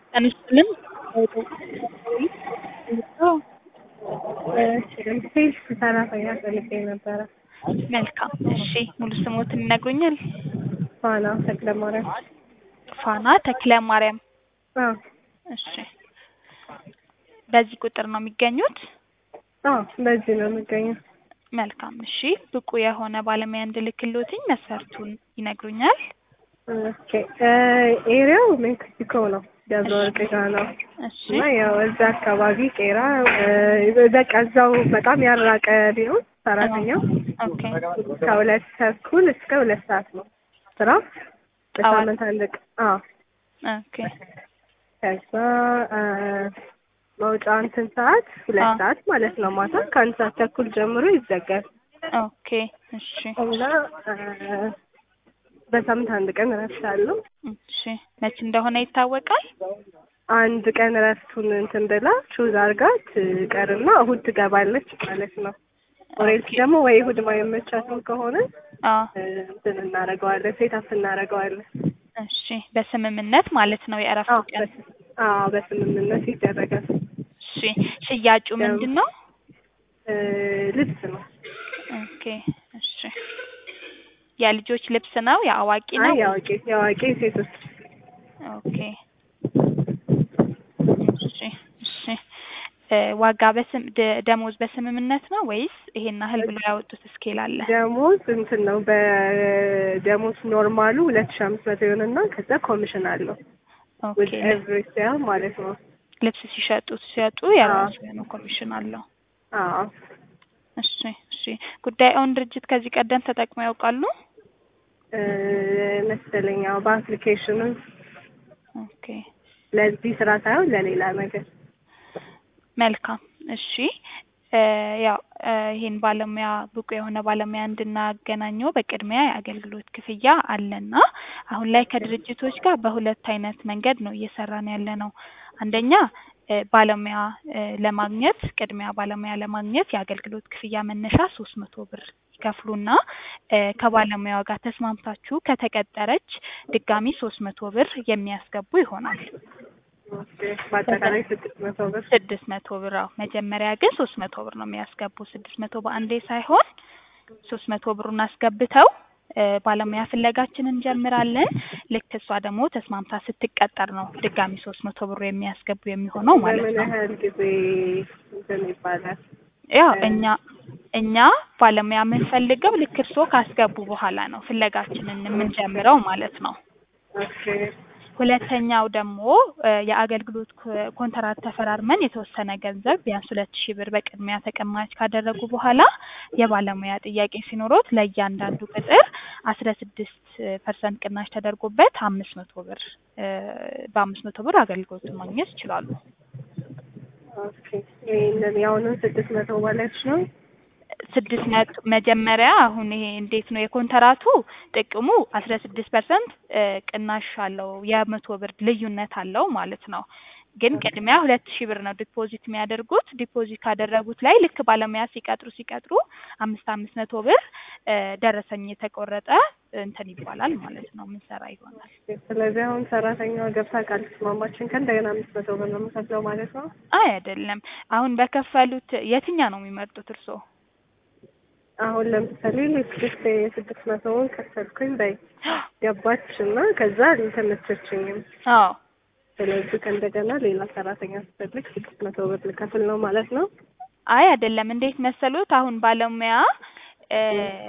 ጤና ይስጥልን ሴልስ ሰራተኛ ፈልጌ ነበረ። መልካም እሺ ሙሉ ስሞትን ይነግሩኛል? ፋና ተክለ ማርያም። ፋና ተክለ ማርያም አዎ እሺ በዚህ ቁጥር ነው የሚገኙት? አዎ በዚህ ነው የምገኘው። መልካም እሺ ብቁ የሆነ ባለሙያ እንድልክልዎትኝ መስፈርቱን ይነግሩኛል? ኦኬ ኤሪያው ሜክሲኮ ነው፣ ደብረ ወርቅ ጋ ነው እሺ እና ያው እዛ አካባቢ ቄራ በቃ እዛው በጣም ያራቀ ቢሆን ሰራተኛው ኦኬ ከሁለት ተኩል እስከ ሁለት ሰዓት ነው ስራ በሳምንት አንድ ቀን። አዎ ኦኬ ከዛ መውጫ እንትን ሰዓት ሁለት አዎ። ሰዓት ማለት ነው ማታ ከአንድ ሰዓት ተኩል ጀምሮ ይዘጋል ኦኬ እሺ እና በሳምንት አንድ ቀን እረፍት አለው። እሺ መቼ እንደሆነ ይታወቃል? አንድ ቀን እረፍቱን እንትን ብላ ቹዝ አርጋ ትቀርና እሁድ ትገባለች ማለት ነው። ኦሬንት ኦኬ ደግሞ ወይ እሁድ ማይመቻትም ከሆነ አዎ እንትን እናደርገዋለን ሴት አፕ እናደርገዋለን። እሺ በስምምነት ማለት ነው አዎ የእረፍቱ ቀን። በስ- አዎ በስምምነት ይደረጋል። እሺ ሽያጩ ምንድን ነው? እ ልብስ ነው። ኦኬ እሺ የልጆች ልብስ ነው የአዋቂ አይ ነው? የአዋቂ የአዋቂ ሴቶች ኦኬ እሺ እሺ እ ዋጋ በስም ደ- ደሞዝ በስምምነት ነው ወይስ ይሄን ያህል ብሎ ያወጡት ስኬል አለ? ደሞዝ እንትን ነው በደሞዝ ኖርማሉ ሁለት ሺህ አምስት መቶ ይሆንና ከዛ ኮሚሽን አለው ኦኬ ዊዝ ኤቭሪ ሴል ማለት ነው። ልብስ ሲሸጡ ሲሸጡ የራሱ የሆነ ኮሚሽን አለው። አዎ እሺ እሺ ጉዳዩን ድርጅት ከዚህ ቀደም ተጠቅመው ያውቃሉ? እ መሰለኝ አዎ በአፕሊኬሽኑ ኦኬ ለዚህ ስራ ሳይሆን ለሌላ ነገር መልካም እሺ እ ያው እ ይሄን ባለሙያ ብቁ የሆነ ባለሙያ እንድናገናኘው በቅድሚያ የአገልግሎት ክፍያ አለና አሁን ላይ ከድርጅቶች ጋር በሁለት አይነት መንገድ ነው እየሰራን ያለ ነው። አንደኛ እ ባለሙያ እ ለማግኘት ቅድሚያ ባለሙያ ለማግኘት የአገልግሎት ክፍያ መነሻ ሶስት መቶ ብር ይከፍሉና እ ከባለሙያዋ ጋር ተስማምታችሁ ከተቀጠረች ድጋሚ ሶስት መቶ ብር የሚያስገቡ ይሆናል። ኦኬ በአጠቃላይ ስድስት መቶ ብር ስድስት መቶ ብር አዎ። መጀመሪያ ግን ሶስት መቶ ብር ነው የሚያስገቡ። ስድስት መቶ በአንዴ ሳይሆን ሶስት መቶ ብሩን አስገብተው እ ባለሙያ ፍለጋችንን እንጀምራለን። ልክ እሷ ደግሞ ተስማምታ ስትቀጠር ነው ድጋሚ ሶስት መቶ ብሩ የሚያስገቡ የሚሆነው ማለት በምን ነው። ያህል ጊዜ እንትን ይባላል? ያው እኛ እኛ ባለሙያ የምንፈልገው ልክ እርስዎ ካስገቡ በኋላ ነው ፍለጋችንን የምንጀምረው ማለት ነው። ኦኬ ሁለተኛው ደግሞ እ የአገልግሎት ኮ- ኮንትራት ተፈራርመን የተወሰነ ገንዘብ ቢያንስ ሁለት ሺህ ብር በቅድሚያ ተቀማጭ ካደረጉ በኋላ የባለሙያ ጥያቄ ሲኖሮት ለእያንዳንዱ ቅጥር አስራ ስድስት ፐርሰንት ቅናሽ ተደርጎበት አምስት መቶ ብር እ በአምስት መቶ ብር አገልግሎቱን ማግኘት ይችላሉ። ኦኬ ይሄንን የአሁኑን ስድስት መቶ ማለት ነው። ስድስት መቶ መጀመሪያ አሁን ይሄ እንዴት ነው የኮንትራቱ ጥቅሙ አስራ ስድስት ፐርሰንት ቅናሽ አለው የመቶ ብር ልዩነት አለው ማለት ነው። ግን ቅድሚያ ሁለት ሺህ ብር ነው ዲፖዚት የሚያደርጉት። ዲፖዚት ካደረጉት ላይ ልክ ባለሙያ ሲቀጥሩ ሲቀጥሩ አምስት አምስት መቶ ብር እ ደረሰኝ የተቆረጠ እንትን ይባላል ማለት ነው ምንሰራ ይሆናል። ስለዚህ አሁን ሰራተኛዋ ገብታ ካልተስማማችን ከእንደገና አምስት መቶ ብር ነው የምከፍለው ማለት ነው። አይ አይደለም። አሁን በከፈሉት የትኛው ነው የሚመርጡት እርስዎ? አሁን ለምሳሌ ስድስት ስድስት መቶውን ከፈልኩኝ በይ ገባች እና ከዛ አልተመቸችኝም። አዎ ስለዚህ ከእንደገና ሌላ ሰራተኛ ስፈልግ ስድስት መቶ ብር ልከፍል ነው ማለት ነው። አይ አይደለም። እንዴት መሰሉት? አሁን ባለሙያ እ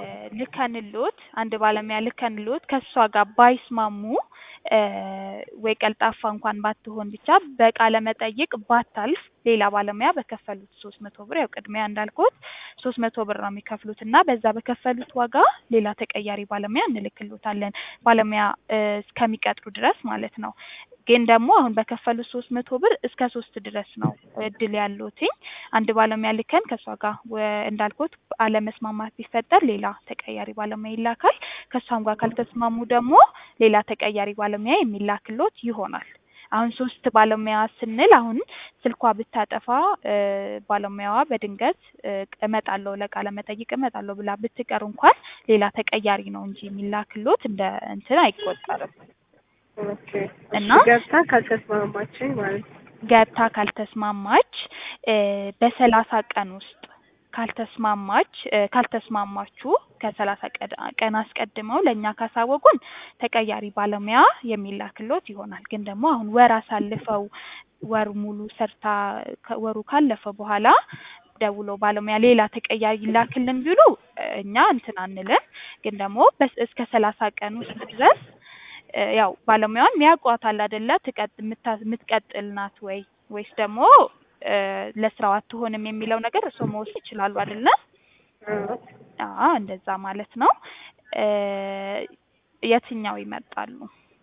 ልከንሎት አንድ ባለሙያ ልከንሎት ከእሷ ጋር ባይስማሙ እ ወይ ቀልጣፋ እንኳን ባትሆን ብቻ በቃለ መጠይቅ ባታልፍ ሌላ ባለሙያ በከፈሉት ሶስት መቶ ብር ያው ቅድሚያ እንዳልኩት ሶስት መቶ ብር ነው የሚከፍሉት እና በዛ በከፈሉት ዋጋ ሌላ ተቀያሪ ባለሙያ እንልክሎታለን ባለሙያ እ እስከሚቀጥሩ ድረስ ማለት ነው። ግን ደግሞ አሁን በከፈሉት ሶስት መቶ ብር እስከ ሶስት ድረስ ነው እድል ያለትኝ አንድ ባለሙያ ልከን ከእሷ ጋር ወ- እንዳልኩት አለመስማማት ቢፈጠር ሌላ ተቀያሪ ባለሙያ ይላካል። ከእሷም ጋር ካልተስማሙ ደግሞ ሌላ ተቀያሪ ባለሙያ የሚላክሎት ይሆናል። አሁን ሶስት ባለሙያ ስንል አሁን ስልኳ ብታጠፋ እ ባለሙያዋ በድንገት እ እመጣለሁ ለቃለ መጠይቅ እመጣለሁ ብላ ብትቀር እንኳን ሌላ ተቀያሪ ነው እንጂ የሚላክሎት እንደ እንትን አይቆጠርም። ኦኬ እና እሺ ገብታ ካልተስማማችኝ ማለት ነው። ገብታ ካልተስማማች እ በሰላሳ ቀን ውስጥ ካልተስማማች እ ካልተስማማችሁ ከሰላሳ ቀን አስቀድመው ለእኛ ካሳወቁን ተቀያሪ ባለሙያ የሚላክሎት ይሆናል። ግን ደግሞ አሁን ወር አሳልፈው ወር ሙሉ ሰርታ ወሩ ካለፈ በኋላ ደውሎ ባለሙያ ሌላ ተቀያሪ ይላክልን ቢሉ እኛ እንትን አንልም። ግን ደግሞ በስ እስከ ሰላሳ ቀን ውስጥ ድረስ እ ያው ባለሙያዋን ያውቋታል አይደለ ትቀጥ የምታ- የምትቀጥል ናት ወይ ወይስ ደግሞ እ ለስራው አትሆንም የሚለው ነገር እርስዎ መወሰን ይችላሉ አይደለ? አዎ አዎ እንደዛ ማለት ነው። እ የትኛው ይመርጣሉ?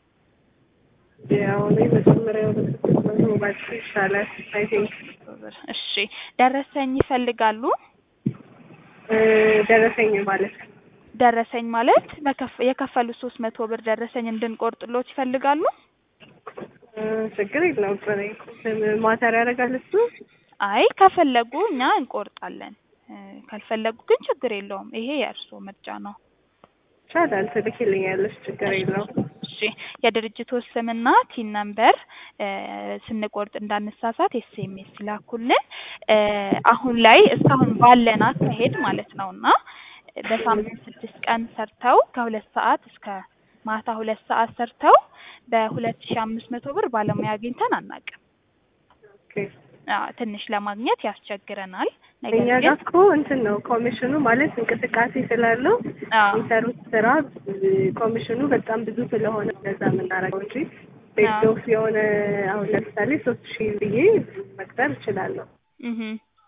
ያው እኔ መጀመሪያው ነው ባጭ ይሻላል አይ ቲንክ እሺ ደረሰኝ ይፈልጋሉ? እ ደረሰኝ ማለት ነው። ደረሰኝ ማለት በከፍ- የከፈሉት ሶስት መቶ ብር ደረሰኝ እንድንቆርጥሎት ይፈልጋሉ? እ ችግር የለውም ጥሬ ማተር ያደርጋል እሱ አይ ከፈለጉ እኛ እንቆርጣለን። እ ካልፈለጉ ግን ችግር የለውም። ይሄ የእርስዎ ምርጫ ነው። ይቻላል ትልኪልኛለሽ ችግር የለውም። እሺ የድርጅቱ ስምና ቲን ነምበር እ ስንቆርጥ እንዳንሳሳት ኤስኤምኤስ ላኩልን። እ አሁን ላይ እስካሁን ባለን አካሄድ ማለት ነው እና በሳምንት ስድስት ቀን ሰርተው ከሁለት ሰዓት እስከ ማታ ሁለት ሰዓት ሰርተው በሁለት ሺህ አምስት መቶ ብር ባለሙያ አግኝተን አናውቅም። ኦኬ አዎ ትንሽ ለማግኘት ያስቸግረናል። ነገር እኛ ግን ጋር እኮ እንትን ነው ኮሚሽኑ ማለት እንቅስቃሴ ስላለው አዎ የሚሰሩት ስራ እ ኮሚሽኑ በጣም ብዙ ስለሆነ እንደዛ የምናደርገው እንጂ ቤት አዎ። ኦፍ የሆነ አሁን ለምሳሌ ሶስት ሺህ ብዬ መቅጠር እችላለሁ። እህ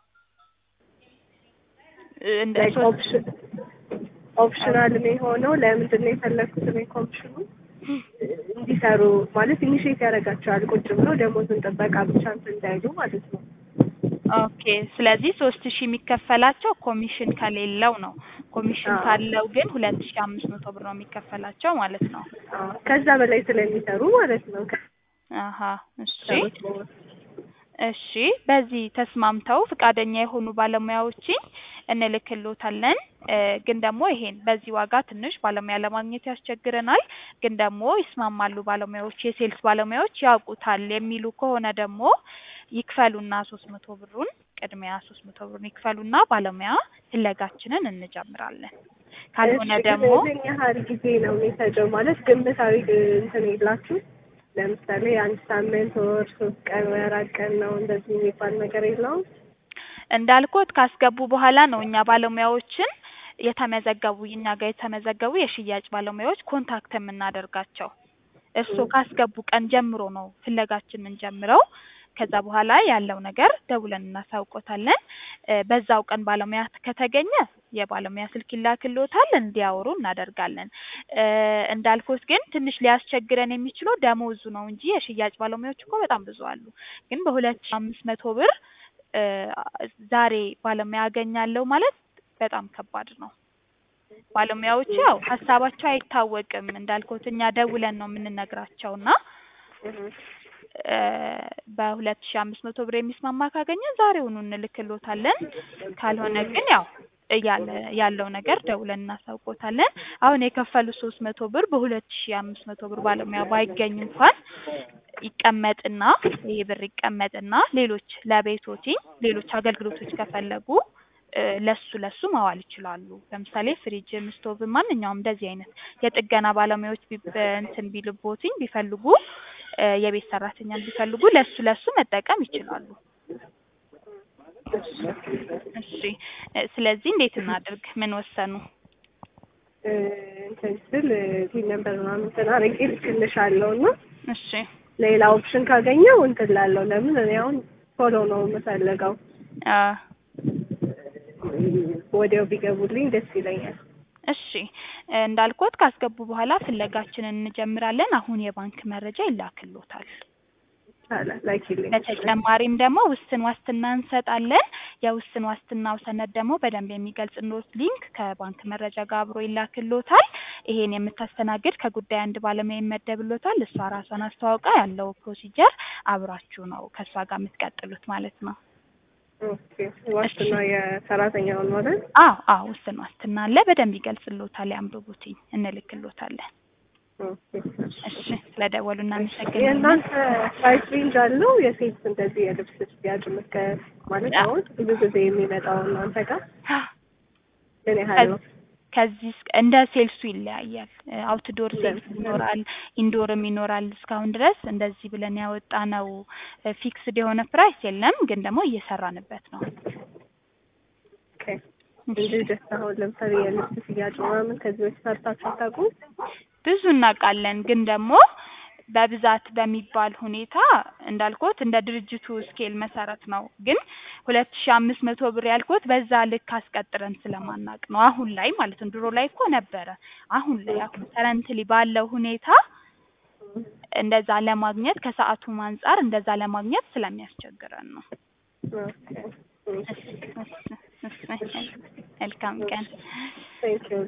እንደ ላይክ ሶስት ኦፕሽን ኦፕሽናል የሚሆነው ለምንድን ነው የፈለግኩት እኔ ኮሚሽኑ እንዲሰሩ ማለት ኢኒሼት ያደርጋቸዋል ቁጭ ብለው ደሞዝን ጥበቃ ብቻ እንትን እንዳይሉ ማለት ነው። ኦኬ ስለዚህ ሶስት ሺህ የሚከፈላቸው ኮሚሽን ከሌለው ነው። ኮሚሽን አዎ። ካለው ግን ሁለት ሺህ አምስት መቶ ብር ነው የሚከፈላቸው ማለት ነው። አዎ፣ ከዛ በላይ ስለሚሰሩ ማለት ነው። አሀ እሺ ከሰሩት በኋላ እሺ በዚህ ተስማምተው ፈቃደኛ የሆኑ ባለሙያዎችን እንልክሎታለን። እ ግን ደግሞ ይሄን በዚህ ዋጋ ትንሽ ባለሙያ ለማግኘት ያስቸግረናል። ግን ደግሞ ይስማማሉ ባለሙያዎች የሴልስ ባለሙያዎች ያውቁታል የሚሉ ከሆነ ደግሞ ይክፈሉና ሶስት መቶ ብሩን ቅድሚያ ሶስት መቶ ብሩን ይክፈሉና ባለሙያ ፍለጋችንን እንጀምራለን። ካልሆነ እሺ፣ ደግሞ ግን ምን ያህል ጊዜ ነው የሚፈጀው? ማለት ግምታዊ እንትን የላችሁ? ለምሳሌ አንድ ሳምንት ወር፣ ሶስት ቀን ወይ አራት ቀን ነው እንደዚህ የሚባል ነገር የለውም? እንዳልኩት ካስገቡ በኋላ ነው እኛ ባለሙያዎችን የተመዘገቡ እኛ ጋር የተመዘገቡ የሽያጭ ባለሙያዎች ኮንታክት የምናደርጋቸው። እርስዎ ካስገቡ ቀን ጀምሮ ነው ፍለጋችን የምንጀምረው። ከዛ በኋላ ያለው ነገር ደውለን እናሳውቆታለን። እ በዛው ቀን ባለሙያ ከተገኘ የባለሙያ ስልክ ይላክልዎታል፣ እንዲያወሩ እናደርጋለን። እ እንዳልኩት ግን ትንሽ ሊያስቸግረን የሚችለው ደሞዙ ነው እንጂ የሽያጭ ባለሙያዎች እኮ በጣም ብዙ አሉ። ግን በሁለት ሺህ አምስት መቶ ብር እ ዛሬ ባለሙያ አገኛለሁ ማለት በጣም ከባድ ነው። ባለሙያዎቹ ያው ሀሳባቸው አይታወቅም እንዳልኩት እኛ ደውለን ነው የምንነግራቸው እና እ በሁለት ሺህ አምስት መቶ ብር የሚስማማ ካገኘ ዛሬውኑ እንልክሎታለን። ካልሆነ ግን ያው እያለ ያለው ነገር ደውለን እናሳውቆታለን። አሁን የከፈሉት ሶስት መቶ ብር በሁለት ሺህ አምስት መቶ ብር ባለሙያ ባይገኝ እንኳን ይቀመጥና ይህ ብር ይቀመጥና ሌሎች ለቤቶቲኝ ሌሎች አገልግሎቶች ከፈለጉ እ ለሱ ለሱ ማዋል ይችላሉ። ለምሳሌ ፍሪጅም ስቶቭም ማንኛውም እንደዚህ አይነት የጥገና ባለሙያዎች ቢ እንትን ቢልቦትኝ ቢፈልጉ እ የቤት ሰራተኛም ቢፈልጉ ለሱ ለሱ መጠቀም ይችላሉ። እሺ እ ስለዚህ እንዴት እናድርግ? ምን ወሰኑ? እ እንትን ስል ቲን ነበር ምናምን እንትን አድርጌ ልክልሻለሁ እና እሺ ሌላ ኦፕሽን ካገኘው እንትን ላለው ለምን እኔ አሁን ቶሎ ነው የምፈልገው አ ወዲያው ቢገቡልኝ ደስ ይለኛል። እሺ እ እንዳልኩት ካስገቡ በኋላ ፍለጋችንን እንጀምራለን። አሁን የባንክ መረጃ ይላክልዎታል። ይቻላል ላኪልኝ። በተጨማሪም ደግሞ ውስን ዋስትና እንሰጣለን። የውስን ዋስትናው ሰነድ ደግሞ በደንብ የሚገልጽልዎት ሊንክ ከባንክ መረጃ ጋር አብሮ ይላክልዎታል። ይሄን የምታስተናግድ ከጉዳይ አንድ ባለሙያ ይመደብልዎታል። እሷ ራሷን አስተዋውቃ ያለው ፕሮሲጀር አብራችሁ ነው ከእሷ ጋር የምትቀጥሉት ማለት ነው። ኦኬ ዋስትና የሰራተኛውን ማለት አዎ አዎ ውስን ዋስትና አለ። በደንብ ይገልጽልዎታል። ያንብቡትኝ፣ እንልክልዎታለን። ኦኬ። እሺ ስለደወሉ እናመሰግናለን። የእናንተ ፕራይስ ሬንጅ አለው የሴት እንደዚህ የልብስ ሽያጭ ምከ ማለት አዎ። አሁን ብዙ ጊዜ የሚመጣው እናንተ ጋር ምን ያህል ነው? ከዚህ እስከ- እንደ ሴልሱ ይለያያል። አውትዶር ሴልስ ይኖራል፣ ኢንዶርም ይኖራል። እስካሁን ድረስ እንደዚህ ብለን ያወጣነው ፊክስድ የሆነ ፕራይስ የለም፣ ግን ደግሞ እየሰራንበት ነው። ኦኬ። እንጂ ጀስት አሁን ለምሳሌ የልብስ ሽያጭ ምናምን ከዚህ በፊት ሰርታችሁ አታውቁም? ብዙ እናውቃለን፣ ግን ደግሞ በብዛት በሚባል ሁኔታ እንዳልኩት እንደ ድርጅቱ ስኬል መሰረት ነው። ግን ሁለት ሺ አምስት መቶ ብር ያልኩት በዛ ልክ አስቀጥረን ስለማናቅ ነው። አሁን ላይ ማለት ነው። ድሮ ላይ እኮ ነበረ። አሁን ላይ አሁን ከረንትሊ ባለው ሁኔታ እንደዛ ለማግኘት ከሰዓቱም አንጻር እንደዛ ለማግኘት ስለሚያስቸግረን ነው። ኦኬ። እሺ፣ እሺ፣ እሺ። መልካም ቀን። ቴንክ ዩ